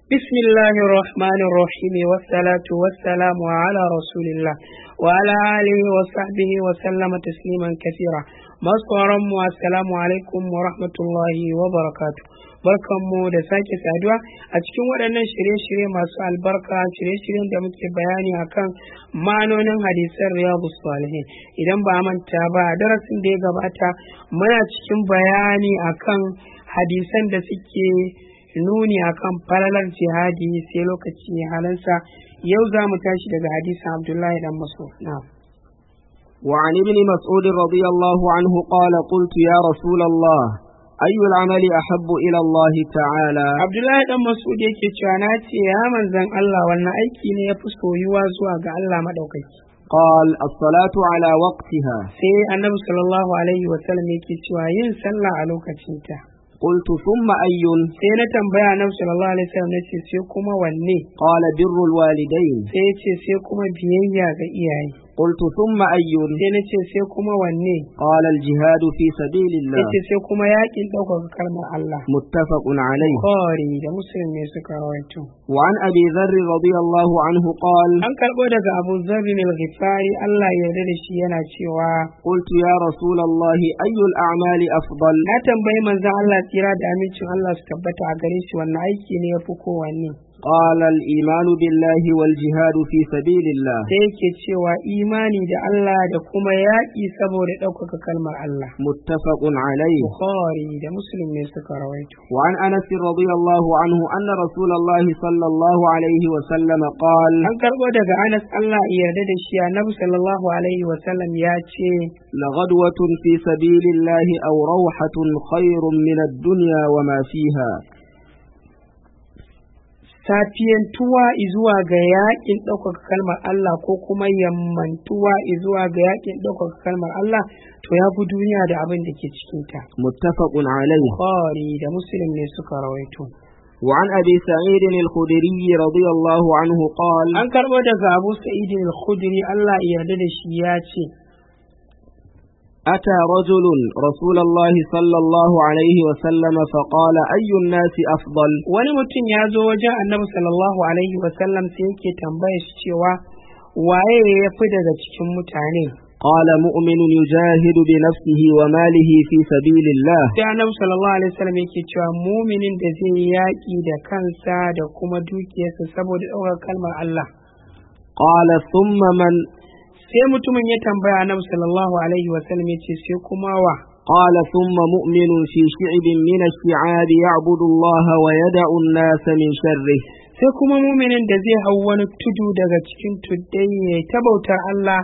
بسم الله الرحمن الرحيم والصلاة والسلام على رسول الله وعلى آله وصحبه وسلم تسليما كثيرا masu mu assalamu alaikum wa rahmatullahi wa barakatu barkanmu da sake saduwa a cikin waɗannan shirye-shirye masu albarka shirye-shiryen da muke bayani akan ma'anonin hadisan riyadu salihin idan ba manta ba a darasin da ya gabata muna cikin bayani akan hadisan da suke nuni akan falalar jihadi sai lokaci halansa yau za mu tashi daga hadisin abdullahi dan masu na'am وعن ابن مسعود رضي الله عنه قال قلت يا رسول الله أي العمل أحب إلى الله تعالى Abdullahi dan Mas'ud yake cewa na ce ya manzan Allah wannan aiki ne ya fi soyuwa zuwa ga Allah madaukaki. قال الصلاة على وقتها Sai Annabi sallallahu alaihi wa sallam yake cewa yin sallah a lokacinta. قلت ثم أي Sai na tambaya Annabi sallallahu alaihi wa sallam nace sai kuma wanne? قال بر الوالدين Sai ya ce sai kuma biyayya ga iyaye. قلت ثم أي Sai na ce sai kuma wanne? قال الجهاد في سبيل الله Yace sai kuma yakin ɗaukaka kalmar Allah. متفق عليه Bukhari da Muslim ne suka rawaito. وعن أبي ذر رضي الله عنه قال An karɓo daga Abu Zarri al-Ghifari Allah ya yarda da shi yana cewa قلت يا رسول الله أي الأعمال أفضل na tambayi manzon Allah tsira da amincin Allah su tabbata a gare shi wannan aiki ne yafi kowanne قال الإيمان بالله والجهاد في سبيل الله sai yake cewa imani da Allah da kuma yaƙi saboda ɗaukaka kalmar Allah متفق عليه Bukhari da Muslim ne suka rawaito وعن أنس رضي الله عنه أن رسول الله صلى الله عليه وسلم قال an karɓo daga Anas Allah ya yarda da shi Annabi sallallahu alaihi wa sallam ya ce لغدوة في سبيل الله أو روحة خير من الدنيا وما فيها safiyantuwa izuwa ga yakin ɗaukaka kalmar Allah ko kuma yammantuwa izuwa ga yakin ɗaukaka kalmar Allah to ya fi duniya da abin da ke cikinta. متفق عليه Bukhari da Muslim ne suka rawaito. وعن أبي سعيد الخدري رضي الله عنه قال An karɓo daga Abu Sa'id al-Khudri Allah ya yarda da shi ya ce أتى رجل رسول الله صلى الله عليه وسلم فقال أي الناس أفضل wani mutum ya zo wajen Annabi sallallahu alaihi wa sallam sai yake tambaya shi cewa waye ya fi daga cikin mutane قال مؤمن يجاهد بنفسه وماله في سبيل الله sai Annabi sallallahu alaihi wa sallam yake cewa muminin da zai yi yaƙi da kansa da kuma dukiyarsa saboda ɗaukar kalmar Allah قال ثم من sai mutumin ya tambaya Annabi sallallahu alaihi wa sallam yace sai kuma wa قال ثم مؤمن في شعب من الشعاب يعبد الله ويدع الناس من شره sai kuma muminin da zai hau wani tudu daga cikin tuddai ya ta bautar Allah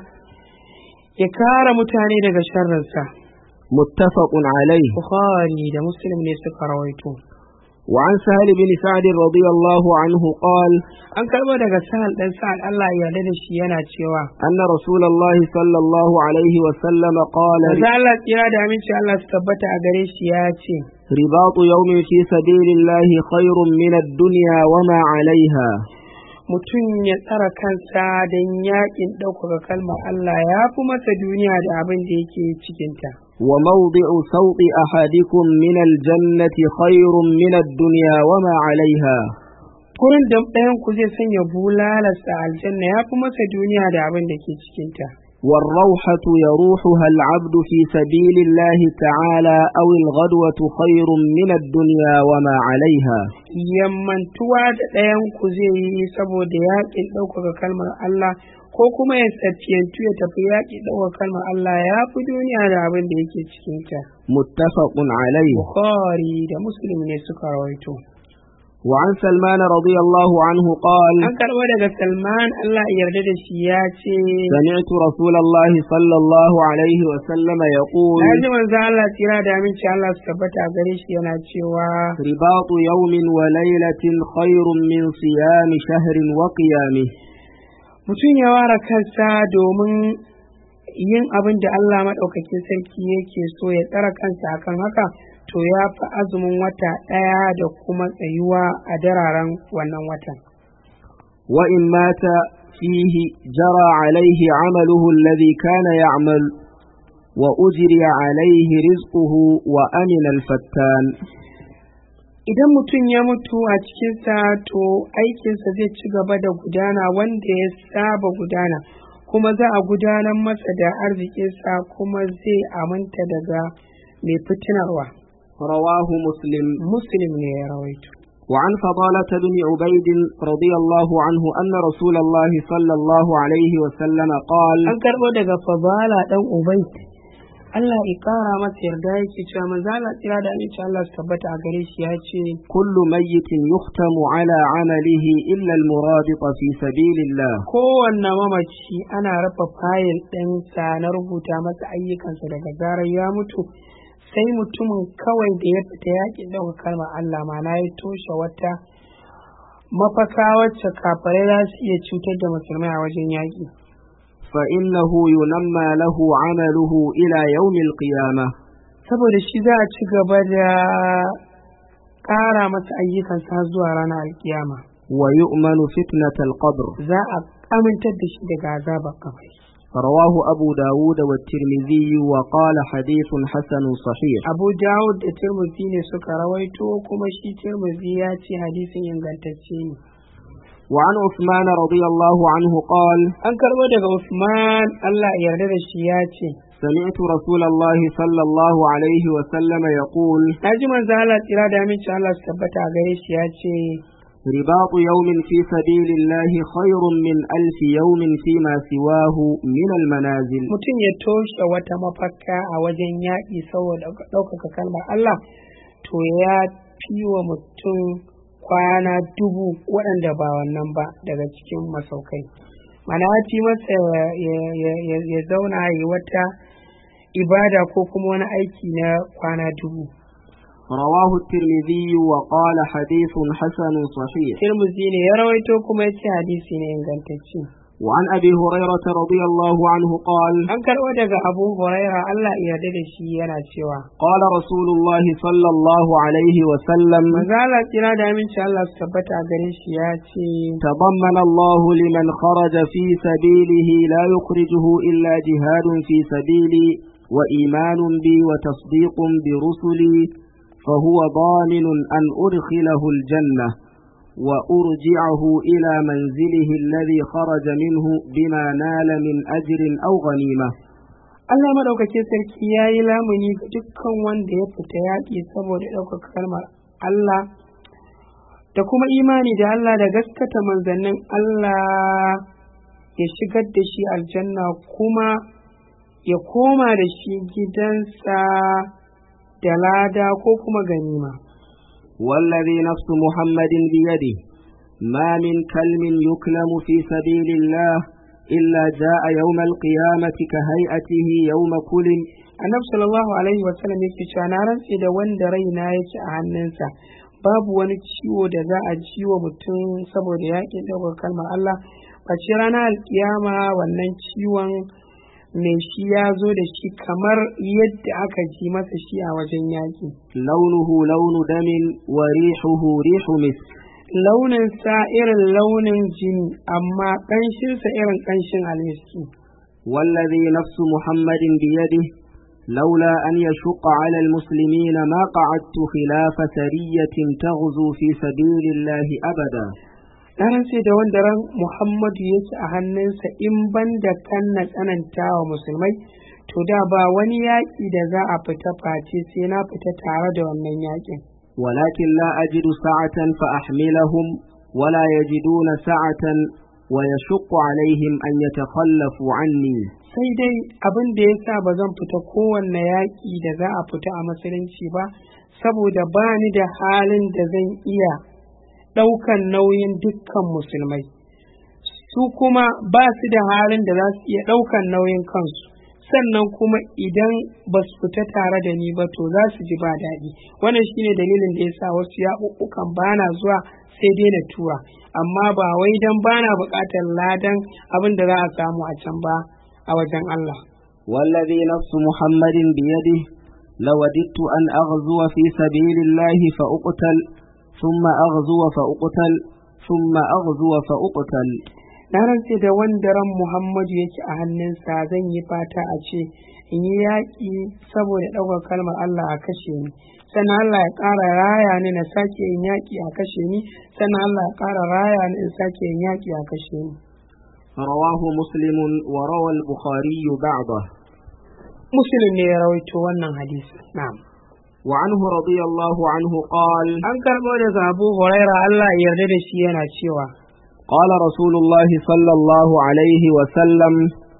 ya kare mutane daga sharrinsa. متفق عليه Bukhari da Muslim ne suka rawaito. وعن سهل بن سعد رضي الله عنه قال An karɓo daga sahal ɗan sa'ad Allah ya yarda da shi yana cewa. أن رسول الله صلى الله عليه وسلم قال Maza Allah tsira da aminci Allah su tabbata a gare shi ya ce. رباط يوم في سبيل الله خير من الدنيا وما عليها Mutum ya tsara kansa don yaƙin ɗaukaka kalmar Allah ya fi masa duniya da abin da yake cikinta. وموضع صوت أحدكم من الجنة خير من الدنيا وما عليها Gurin da ɗayan ku zai sanya bulalarsa aljanna ya fi masa duniya da abin da ke cikinta. والروحة يروحها العبد في سبيل الله تعالى أو الغدوة خير من الدنيا وما عليها Yammantuwa da ɗayan ku zai yi saboda yaƙin ɗaukaka kalmar Allah ko kuma ya safiyantu ya tafi yaƙin ɗaukaka kalmar Allah ya fi duniya da abin da yake cikinta. متفق عليه Bukhari da Muslim ne suka rawaito. وعن سلمان رضي الله عنه قال An karɓo daga Salman Allah ya yarda da shi ya ce, سمعت رسول الله صلى الله عليه وسلم يقول Na ji manzo Allah tsira da aminci Allah su tabbata a gare shi yana cewa رباط يوم وليلة خير من صيام شهر وقيامه mutum ya ware kansa domin yin abin da Allah maɗaukakin sarki yake so ya tsara kansa akan haka to ya fi azumin wata ɗaya da kuma tsayuwa a dararen wannan watan. وإن مات فيه جرى عليه عمله الذي كان يعمل وأجري عليه رزقه وأمن الفتان idan mutum ya mutu a cikinsa to aikinsa zai ci gaba da gudana wanda ya saba gudana kuma za a gudanar masa da arzikinsa kuma zai aminta daga mai fitinarwa رواه مسلم muslim ne ya rawaito وعن فضالة بن عبيد رضي الله عنه أن رسول الله صلى الله عليه وسلم قال an karɓo daga fadala dan ubayd Allah ya kara masa yarda yake cewa manzo Allah tsira da aminci Allah su tabbata a gare shi ya ce كل ميت يختم على عمله إلا المرابط في سبيل الله kowanne mamaci ana rufe fayil ɗinsa na rubuta masa ayyukansa daga zarar ya mutu sai mutumin kawai da ya fita yaƙin ɗauka kalmar Allah mana ya toshe wata mafaka wacce kafirai za su iya cutar da musulmai a wajen yaƙi فإنه ينمى له عمله إلى يوم القيامة saboda shi za a ci gaba da ƙara masa ayyukansa har zuwa ranar alkiyama ويؤمن فتنة القبر za a amintar da shi daga azabar kabari رواه أبو داود والترمذي وقال حديث حسن صحيح abu dawud da tirmidhi ne suka rawaito kuma shi tirmidhi ya ce hadisin ingantacce ne وعن عثمان رضي الله عنه قال an karbo daga usman allah ya yarda da shi ya ce سمعت رسول الله صلى الله عليه وسلم يقول na ji manzo allah tsira da aminci allah su tabbata a gare shi ya ce رباط يوم في سبيل الله خير من ألف يوم فيما سواه من المنازل mutum ya toshe wata mafaka a wajen yaƙi saboda ɗaukaka kalmar allah to ya fi wa mutum kwana dubu waɗanda ba wannan ba daga cikin masaukai mana ya fi masa ya- ya- ya ya zauna ya yi wata ibada ko kuma wani aiki na kwana dubu رواه الترمذي وقال حديث حسن صحيح tirmizi ne ya rawaito kuma ya ce hadisi ne ingantacce وعن أبي هريرة رضي الله عنه قال an karɓo daga abu huraira allah ya yarda da shi yana cewa قال رسول الله صلى الله عليه وسلم mazala tsira da aminci allah su tabbata a gare shi ya ce تضمن الله لمن خرج في سبيله لا يخرجه إلا جهاد في سبيلي وإيمان بي وتصديق برسلي فهو ضامن أن أدخله الجنة وأرجعه إلى منزله الذي خرج منه بما نال من أجر أو غنيمة Allah maɗaukakin sarki ya yi lamuni ga dukkan wanda ya fita yaƙi saboda ɗaukaka kalmar Allah da kuma imani da Allah da gaskata manzannin Allah ya shigar da shi aljanna kuma ya koma da shi gidansa da lada ko kuma ganima. والذي نفس محمد بيده ما من كلم يكلم في سبيل الله إلا جاء يوم القيامة كهيئته يوم كلم Annabi sallallahu alaihi wasallam yake cewa na rantse da wanda raina yake a hannunsa babu wani ciwo da za a ciwo mutum saboda yaƙin ɗaukar kalmar Allah face ranar alkiyama wannan ciwon mai shi ya zo da shi kamar yadda aka ji masa shi a wajen yaƙi لونه لون دم وريحه ريح مسك launinsa irin launin jini amma ƙanshinsa irin ƙanshin almiski والذي نفس محمد بيده لولا أن يشق على المسلمين ما قعدت خلاف سرية تغزو في سبيل الله أبدا na rantse da wanda ran Muhammadu yake a hannunsa in ban da kan na tsananta wa musulmai to da ba wani yaƙi da za a fita face sai na fita tare da wannan yaƙin ولكن لا أجد سعة فأحملهم ولا يجدون سعة ويشق عليهم أن يتخلفوا عني sai dai abin da ya sa ba zan fita kowanne yaƙi da za a fita a musulunci ba saboda ba ni da halin da zan iya ɗaukan nauyin dukkan musulmai su kuma ba su da halin da za su iya ɗaukan nauyin kansu sannan kuma idan ba su fita tare da ni ba to za su ji ba daɗi wannan shine dalilin da ya sa wasu yaɓuɓɓukan ba na zuwa sai dai na tura amma ba wai dan ba na buƙatar ladan abin da za a samu a can ba a wajen Allah والذي نفس محمد بيده لوددت أن أغزو في سبيل الله فأقتل ثم أغزو فأقتل ثم أغزو فأقتل na rantse da wanda ran muhammadu yake a hannunsa zan yi fata a ce in yi yaƙi saboda ɗaukar kalmar allah a kashe ni sannan allah ya ƙara raya ni na sake yin yaƙi a kashe ni sannan allah ya ƙara raya ni in sake yin yaƙi a kashe ni رواه مسلم وروى البخاري بعضه muslim ne ya rawaito wannan hadisi na'am وعنه رضي الله عنه قال an karɓo daga abu huraira allah ya yarda da shi yana cewa قال رسول الله صلى الله عليه وسلم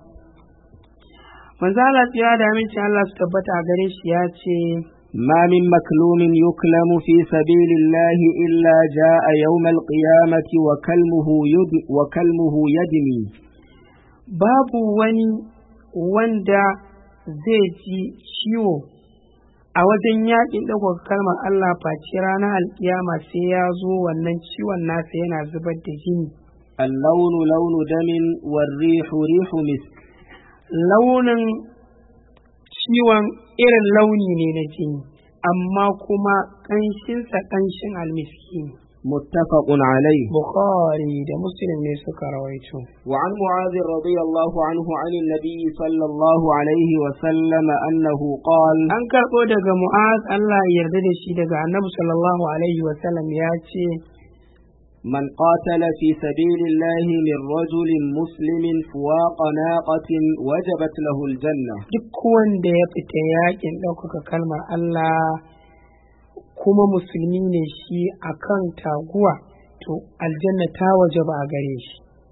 manzo Allah ya da amincin Allah su tabbata a gare shi ya ce ما من مكلوم يكلم في سبيل الله إلا جاء يوم القيامة وكلمه, يد وكلمه يدمي babu wani wanda zai ji ciwo a wajen yaƙin ɗaukaka kalmar Allah face ranar alkiyama sai ya zo wannan ciwon nasa yana zubar da jini اللون لون دم والريح ريح مسك launin ciwon irin launi ne na jini amma kuma ƙanshinsa ƙanshin almiski ne متفق عليه bukhari da muslim ne suka rawaito وعن معاذ رضي الله عنه عن النبي صلى الله عليه وسلم أنه قال an karɓo daga mu'az Allah ya yarda da shi daga annabi sallallahu alaihi wasallam ya ce من قاتل في سبيل الله من رجل مسلم فواق ناقة وجبت له الجنة duk wanda ya fita yakin ɗaukaka kalmar Allah kuma musulmi ne shi akan taguwa to aljanna ta waje ba a gare shi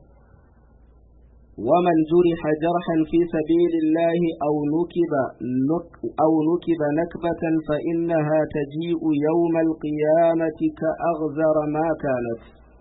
ومن جرح جرحا في سبيل الله أو نكب نك أو نكب نكبة فإنها تجيء يوم القيامة كأغزر ما كانت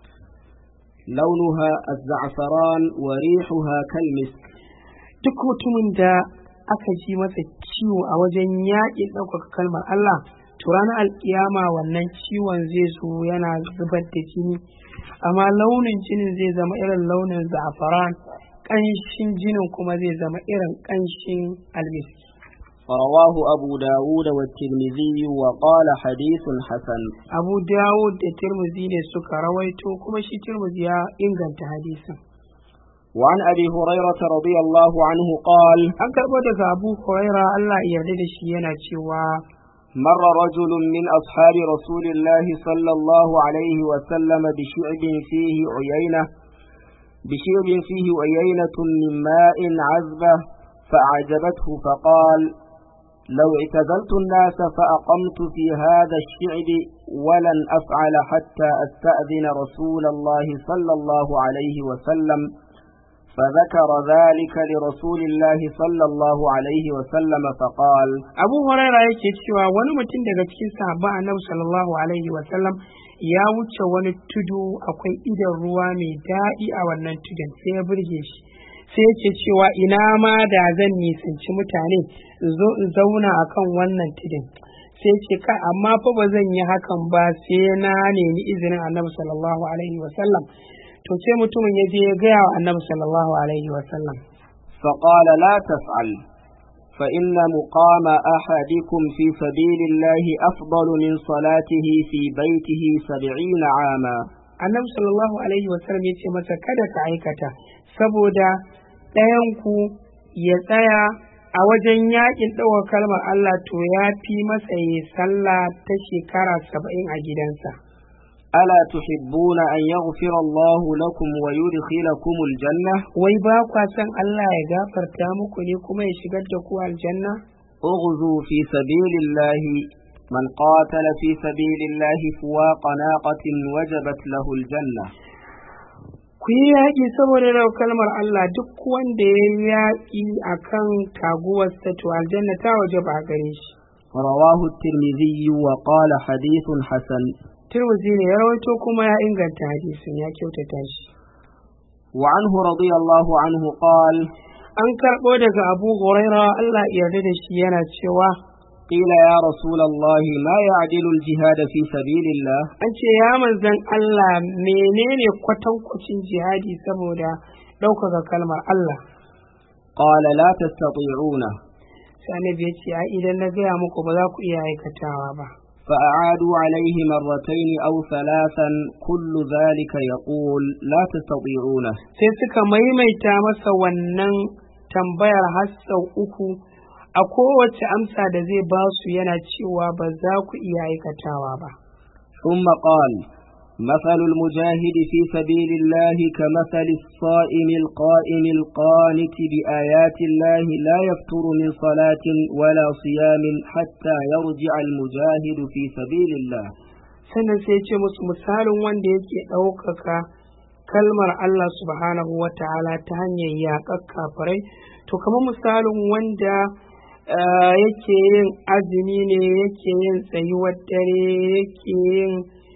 لونها الزعفران وريحها كالمسك duk mutumin da aka ji masa ciwo a wajen yaƙin ɗaukaka kalmar Allah to ranar alƙiyama wannan ciwon zai zo yana zubar da jini amma launin jinin zai zama irin launin za'afaran ƙanshin jinin kuma zai zama irin ƙanshin almiski رواه أبو داود والترمذي وقال حديث حسن abu dawud da tirmizi ne suka rawaito kuma shi tirmizi ya inganta hadisin وعن أبي هريرة رضي الله عنه قال an karɓo daga abu huraira allah ya yarda da shi yana cewa مر رجل من أصحاب رسول الله صلى الله عليه وسلم بشعب فيه عيينة بشعب فيه عيينة من ماء عذبة فأعجبته فقال لو اعتزلت الناس فأقمت في هذا الشعب ولن أفعل حتى أستأذن رسول الله صلى الله عليه وسلم فذكر ذلك لرسول الله صلى الله عليه وسلم فقال abu huraira yake cewa wani mutum daga cikin sahabba annabi sallallahu alaihi wasallam ya wuce wani tudu akwai idan ruwa mai daɗi a wannan tudun sai ya burge shi sai yake cewa ina ma da zan nisanci mutane in zo in zauna akan wannan tudun sai ce kai amma fa ba zan yi hakan ba sai na nemi izinin annabi sallallahu alaihi wasallam to sai mutumin ya je ya gaya wa annabi sallallahu alaihi wasallam فقال لا تفعل فإن مقام أحدكم في سبيل الله أفضل من صلاته في بيته سبعين عاما annabi sallallahu alaihi wasallam ya ce masa kada ka aikata saboda ɗayanku ya tsaya a wajen yakin ɗaukar kalmar Allah to ya fi masa ya sallah ta shekara saba'in a gidansa ألا تحبون أن يغفر الله لكم ويدخلكم الجنة wai ba kwa san Allah ya gafarta muku ne kuma ya shigar da ku aljanna اغزوا في سبيل الله من قاتل في سبيل الله فواق ناقة وجبت له الجنة ku yi yaƙi saboda rau kalmar Allah duk wanda ya yi yaƙi a kan taguwarsa to aljanna ta waje ba gare shi رواه الترمذي وقال حديث حسن Tirmidhi ne ya rawaito kuma ya inganta hadisin ya kyautata shi وعنه رضي الله عنه قال an karɓo daga Abu Huraira Allah ya yarda da shi yana cewa قيل يا رسول الله ما يعدل الجهاد في سبيل الله an ce ya manzan Allah menene kwatankwacin jihadi saboda ɗaukaka kalmar Allah قال لا تستطيعونه sai annabi ya ce ai idan na gaya muku ba za ku iya aikatawa ba فأعادوا عليه مرتين أو ثلاثا كل ذلك يقول لا تستطيعونه sai suka maimaita masa wannan tambayar har sau uku a kowace amsa da zai ba su yana cewa ba za ku iya aikatawa ba ثم قال مثل المجاهد في سبيل الله كمثل الصائم القائم القانت بآيات الله لا يفتر من صلاة ولا صيام حتى يرجع المجاهد في سبيل الله sannan sai ce musu misalin wanda yake ɗaukaka kalmar Allah subhanahu wa ta'ala ta hanyar yaƙar kafirai to kamar misalin wanda ah, yake yin azumi ne yake yin tsayuwar dare yake yin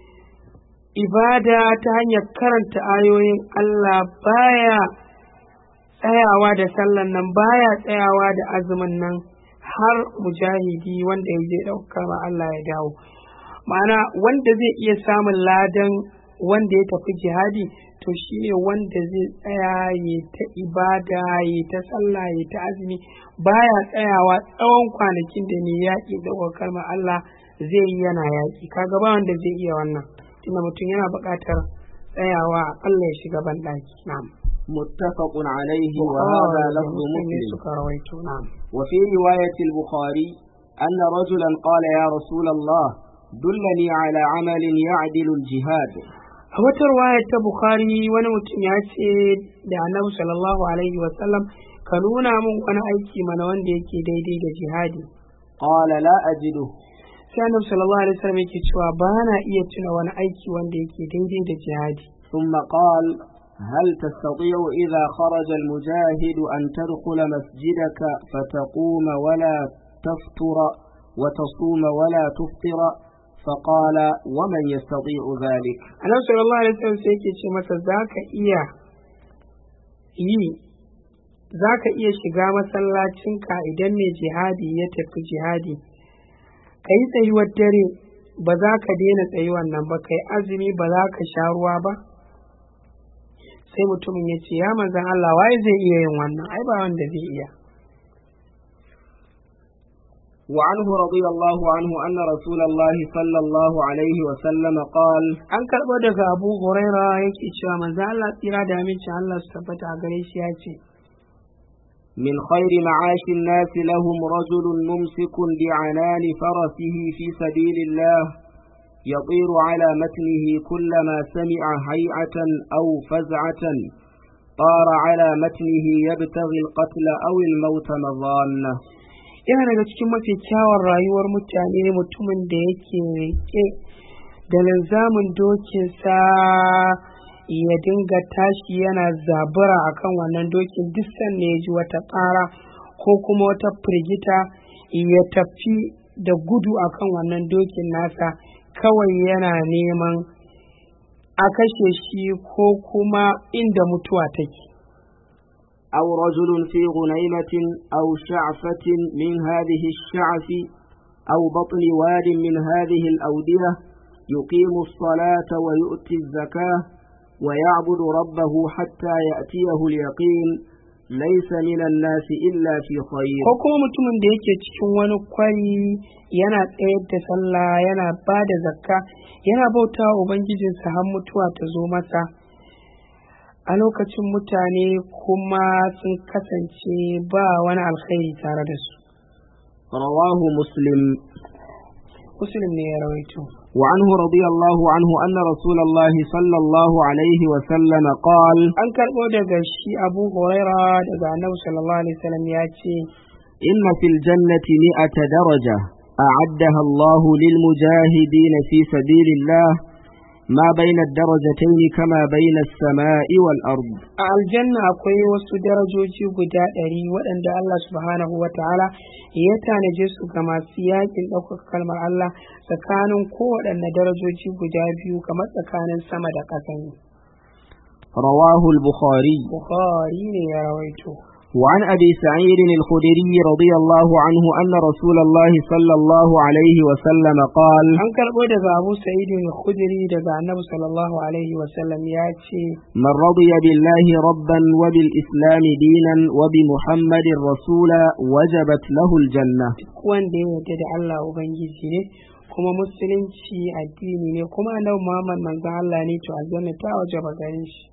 ibada ta hanyar karanta ayoyin Allah baya tsayawa da sallan nan baya tsayawa da azumin nan har mujahidi wanda ya je ɗaukar ma Allah ya dawo ma'ana wanda zai iya samun ladan wanda ya tafi jihadi to shi ne wanda zai tsaya ya ta ibada ya ta sallah ya ta azumi baya tsayawa tsawon kwanakin da ne yaƙi da kalmar Allah zai yi yana yaƙi kaga ba wanda zai iya wannan tunda mutum yana buƙatar tsayawa aƙalla ya shiga banɗaki na'am متفق عليه وهذا لفظ Muslim ne مسلم suka rawaito na'am وفي رواية البخاري أن رجلا قال يا رسول الله دلني على عمل يعدل الجهاد a wata ruwaya ta bukhari wani mutum ya ce da annabi sallallahu alaihi wasallam ka nuna min wani aiki mana wanda yake daidai da jihadi قال لا أجده sai annabi sallallahu alaihi wasallam yake cewa ba na iya tuna wani aiki wanda yake daidai da jihadi ثم قال هل تستطيع إذا خرج المجاهد أن تدخل مسجدك فتقوم ولا تفطر وتصوم ولا تفطر فقال ومن يستطيع ذلك annabi sallallahu alaihi wasallam sai yake ce masa zaka iya yi zaka iya shiga masallacinka idan mai jihadi ya tafi jihadi ka yi tsayuwar dare ba za ka daina tsayuwar nan ba ka yi azumi ba za ka sha ruwa ba sai mutumin ya ce ya manzan Allah waye zai iya yin wannan ai ba wanda zai iya وعنه رضي الله عنه أن رسول الله صلى الله عليه وسلم قال an karɓo daga abu huraira yake cewa manzan Allah tsira da amincin Allah su tabbata a gare shi ya ce من خير معاش الناس لهم رجل ممسك بعنان فرسه في سبيل الله يطير على متنه كلما سمع هيعة أو فزعة طار على متنه يبتغي القتل أو الموت مظانة yana daga cikin mafi kyawun rayuwar mutane mutumin da yake rike da linzamin dokinsa ya dinga tashi yana zabura akan wannan dokin duk sanda ya ji wata ƙara ko kuma wata firgita ya tafi da gudu akan wannan dokin nasa kawai yana neman a kashe shi ko kuma inda mutuwa take أو رجل في غنيمة أو شعفة من هذه الشعف أو بطن واد من هذه الأودية يقيم الصلاة ويؤتي الزكاة ويعبد ربه حتى يأتيه اليقين ليس من الناس إلا في خير ko kuma mutumin da yake cikin wani kwari yana tsayar da sallah yana ba da zakka yana bauta wa ubangijinsa har mutuwa ta zo masa a lokacin mutane kuma sun kasance ba wani alkhairi tare da su رواه مسلم muslim ne ya rawaito وعنه رضي الله عنه أن رسول الله صلى الله عليه وسلم قال an karɓo daga shi abu huraira daga annabi sallallahu alaihi wasallam ya ce إن في الجنة مئة درجة أعدها الله للمجاهدين في سبيل الله ما بين الدرجتين كما بين السماء والأرض a aljanna akwai wasu darajoji guda ɗari waɗanda Allah subhanahu wa ta'ala ya tanaje su ga masu yakin ɗaukaka kalmar Allah tsakanin kowaɗanne darajoji guda biyu kamar tsakanin sama da ƙasa ne. رواه البخاري Bukhari ne ya rawaito. وعن أبي سعيد الخدري رضي الله عنه أن رسول الله صلى الله عليه وسلم قال An karɓo daga Abu Sa'id al-Khudri daga Annabi sallallahu alaihi wa sallam ya ce من رضي بالله ربا وبالإسلام دينا وبمحمد رسولا وجبت له الجنة wanda ya yarda da Allah Ubangiji ne kuma musulunci addini ne kuma annabi Muhammad manzon Allah ne to aljanna ta waje ba gare shi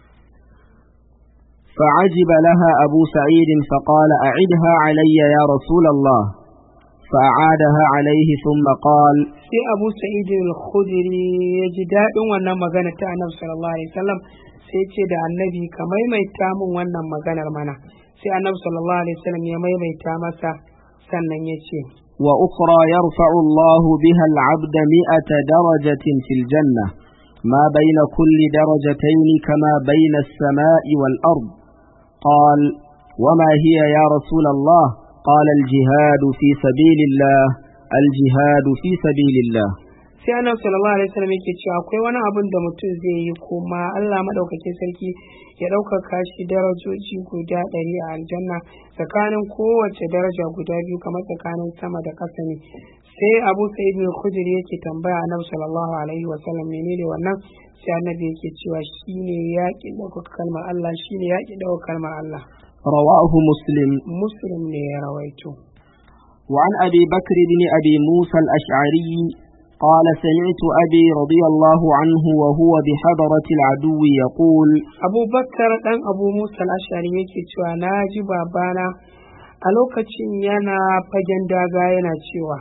فعجب لها أبو سعيد فقال أعدها علي يا رسول الله فأعادها عليه ثم قال sai Abu Sa'id al-Khudri ya ji daɗin wannan magana ta Annabi sallallahu alaihi wasallam sai ce da Annabi ka maimaita min wannan maganar mana sai Annabi sallallahu alaihi wasallam ya maimaita masa sannan ya ce وأخرى يرفع الله بها العبد مئة درجة في الجنة ما بين كل درجتين كما بين السماء والأرض قال وما هي يا رسول الله قال الجهاد في سبيل الله الجهاد في سبيل الله sai annabi sallallahu alaihi wasallam yake cewa akwai wani abin da mutum zai yi kuma Allah madaukakin sarki ya ɗaukaka shi darajoji guda ɗari a aljanna tsakanin kowace daraja guda biyu kamar tsakanin sama da ƙasa ne sai abu sa'id bin khudri yake tambaya annabi sallallahu alaihi wasallam menene wannan sai annabi yake cewa shine yaƙi ɗaukaka kalmar Allah shine yaƙi ɗaukaka kalmar Allah رواه مسلم muslim ne ya rawaito وعن أبي بكر بن أبي موسى الأشعري قال سمعت أبي رضي الله عنه وهو بحضرة العدو يقول abubakar ɗan abu musa ashari yake cewa na ji babana a lokacin yana fagen daga yana cewa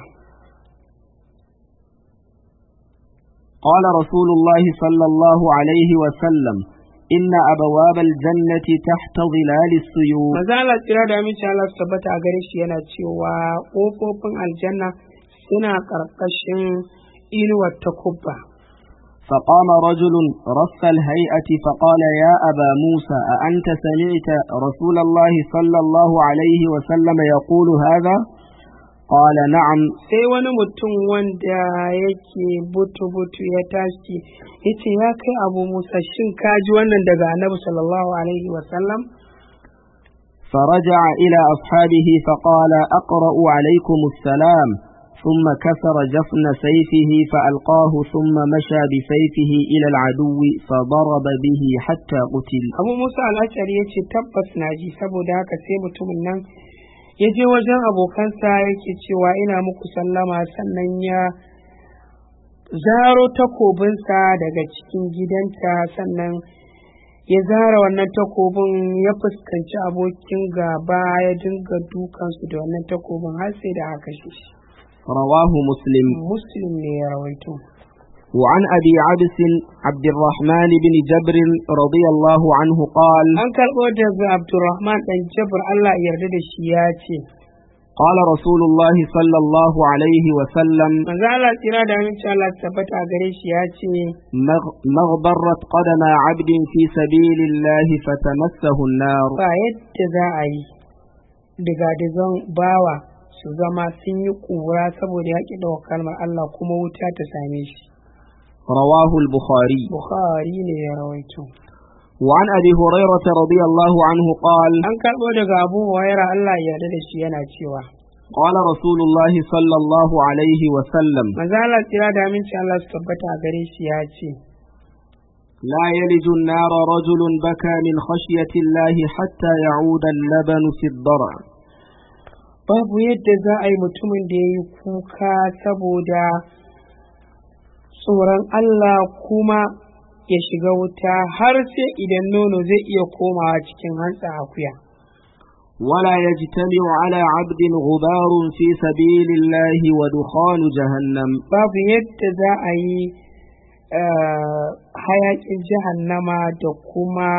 قال رسول الله صلى الله عليه وسلم إن أبواب الجنة تحت ظلال السيوف maza Allah tsira da aminci Allah su tabbata a gare shi yana cewa ƙofofin aljanna suna ƙarƙashin inuwar takubba فقام رجل رف الهيئة فقال يا أبا موسى أأنت سمعت رسول الله صلى الله عليه وسلم يقول هذا قال نعم sai wani mutum wanda yake butu-butu ya tashi ya ce ya kai abu musa shin ka ji wannan daga annabi sallallahu alaihi wasallam فرجع إلى أصحابه فقال أقرأ عليكم السلام ثم كسر جفن سيفه فألقاه ثم مشى بسيفه إلى العدو فضرب به حتى قتل abu musa al'ashari ya ce tabbas na ji saboda haka sai mutumin nan ya je wajen abokansa yake cewa ina muku sallama sannan ya zaro takobinsa daga cikin gidanta sannan ya zara wannan takobin ya fuskanci abokin gaba ya dinga dukansu da wannan takobin har sai da aka kashe shi رواه مسلم muslim ne ya rawaito وعن أبي عبس عبد الرحمن بن جبر رضي الله عنه قال an karɓo daga abdurrahman ɗan jabir allah ya yarda da shi ya ce قال رسول الله صلى الله عليه وسلم manzo Allah tsira da aminci Allah su tabbata a gare shi ya ce مغ- مغبرت قدم عبد في سبيل الله فتمسه النار ba yadda za a yi diga-digan bawa su zama sun yi ƙura saboda yaƙi da kalmar Allah kuma wuta ta same shi رواه البخاري Bukhari ne ya rawaito وعن أبي هريرة رضي الله عنه قال an karɓo daga Abu Hurairah Allah ya yarda da shi yana cewa قال رسول الله صلى الله عليه وسلم manzo Allah tsira da aminci Allah su tabbata a gare shi ya ce لا يلج النار رجل بكى من خشية الله حتى يعود اللبن في الضرع babu yadda za a yi mutumin da ya yi kuka saboda tsoron Allah kuma ya shiga wuta har sai idan nono zai iya komawa cikin hantsa akuya. ولا يجتمع على عبد غبار في سبيل الله ودخان جهنم Babu yadda za a yi eh, hayaƙin jahannama da kuma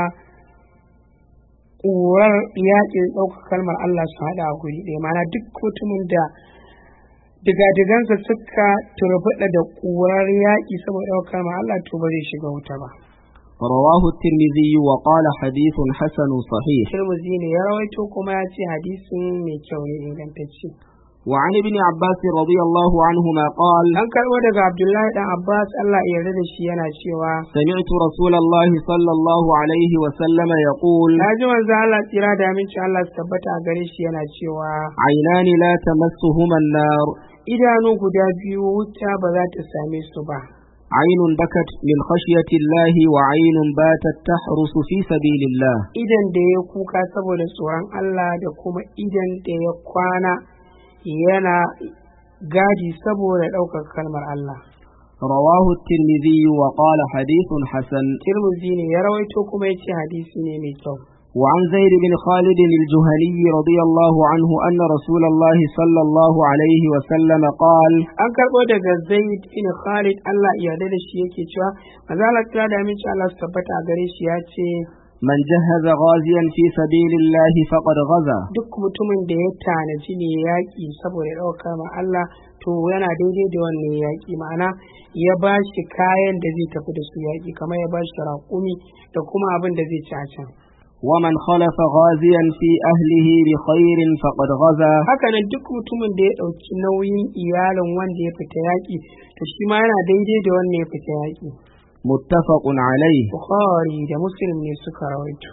ƙurar yaƙin ɗaukar kalmar Allah su haɗa a guri ɗaya mana duk mutumin da digadigansa suka turbuɗa da ƙurar yaƙi saboda ɗaukar kalmar Allah to ba zai shiga wuta ba. رواه الترمذي وقال حديث حسن صحيح Tirmidhi ne ya rawaito kuma ya ce hadisin mai kyau ne ingantacce. وعن ابن عباس رضي الله عنهما قال An karɓo daga Abdullahi dan Abbas Allah ya yarda da shi yana cewa سمعت رسول الله صلى الله عليه وسلم يقول na ji manzo Allah tsira da aminci Allah su tabbata a gare shi yana cewa عينان لا تمسهما النار idanu guda biyu wuta ba za ta same su ba. عين بكت من خشية الله وعين باتت تحرس في سبيل الله Idan da ya kuka saboda tsoron Allah da kuma idan da ya kwana yana gadi saboda ɗaukar kalmar Allah رواه الترمذي وقال حديث حسن Tirmidhi ne ya rawaito kuma ya ce hadisi ne mai kyau وعن زيد بن خالد الجهني رضي الله عنه أن رسول الله صلى الله عليه وسلم قال an karɓo daga Zaid bin Khalid Allah ya yarda da shi yake cewa manzo Allah ta da aminci Allah su tabbata a gare shi ya ce من جهز غازيا في سبيل الله فقد غزا duk mutumin da ya tanaji ne yaƙi saboda ɗaukar ma Allah to yana daidai da wannan yaƙi ma'ana ya ba shi kayan da zai tafi da su yaƙi kamar ya ba shi raƙumi da kuma abin da zai ci a can ومن خلف غازيا في أهله بخير فقد غزا haka nan duk mutumin da ya ɗauki nauyin iyalin wanda ya fita yaƙi to shi ma yana daidai da wannan ya fita yaƙi متفق عليه bukhari da muslim ne suka rawaito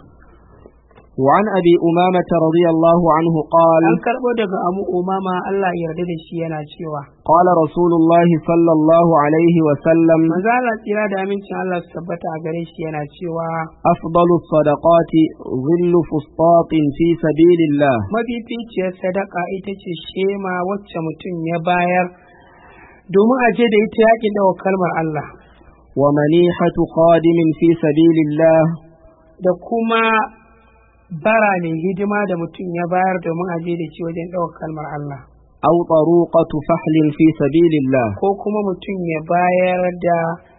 وعن أبي أمامة رضي الله عنه قال an karɓo daga abu umama Allah ya yarda da shi yana cewa قال رسول الله صلى الله عليه وسلم manzo Allah tsira da amincin Allah su tabbata a gare shi yana cewa أفضل الصدقات ظل فسطاط في سبيل الله mafificiyar sadaka ita ce shema wacce mutum ya bayar domin a je da ita yaƙin dawa kalmar Allah ومنيحة خادم في سبيل الله da kuma bara mai hidima da mutum ya bayar domin a je da shi wajen ɗaukar kalmar Allah أو طروقة فحل في سبيل الله ko kuma mutum ya bayar da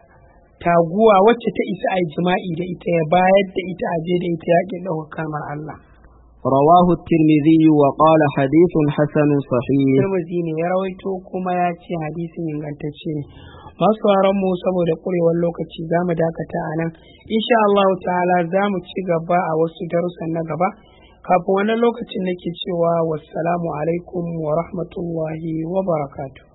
taguwa wacce ta isa a yi jima'i da ita ya bayar da ita a je da ita yaƙin ɗaukar kalmar Allah رواه الترمذي وقال حديث حسن صحيح Tirmidhi ne ya rawaito kuma ya ce hadisin ingantacce ne masu mu saboda ƙurewar lokaci za mu dakata a nan insha Allah ta'ala za mu ci gaba a wasu darussan na gaba kafin wani lokacin nake cewa wassalamu alaikum wa rahmatullahi wa barakatuh